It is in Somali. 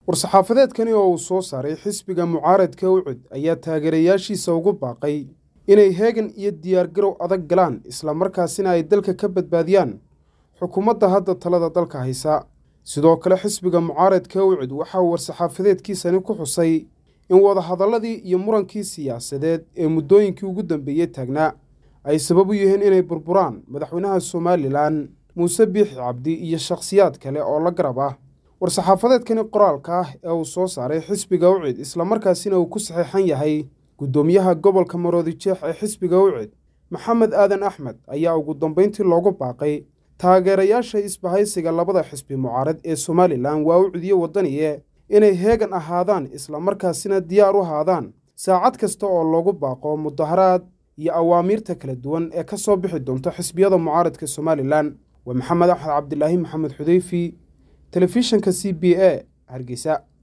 war-saxaafadeedkani oo uu soo saaray xisbiga mucaaradka ucud ayaa taageerayaashiisa ugu baaqay inay heegan iyo diyaargarow adag galaan islamarkaasina ay dalka ka badbaadiyaan xukuumadda hadda talada dalka haysa sidoo kale xisbiga mucaaradka ucud waxa uu war-saxaafadeedkiisani ku xusay in wadahadalladii iyo murankii siyaasadeed ee muddooyinkii ugu dambeeyey taagnaa ay sabab u yihiin inay burburaan madaxweynaha somalilan muuse biixi cabdi iyo shakhsiyaad kale oo la garab ah war-saxaafadeedkani qoraalka ah ee uu soo saaray xisbiga ucid islamarkaasina uu ku saxeexan yahay guddoomiyaha gobolka maroodijeex ee xisbiga ucid maxamed aadan axmed ayaa ugu dambayntii loogu baaqay taageerayaasha isbahaysiga labada xisbi mucaarad ee somalilan waa ucid iyo waddaniye inay heegan ahaadaan islamarkaasina diyaar u ahaadaan saacad kasta oo loogu baaqo mudaharaad iyo awaamiirta kala duwan ee ka soo bixi doonta xisbiyada mucaaradka somalilan waa maxamed axmed cabdilaahi maxamed xudeyfi telefishanka c b a hargeysa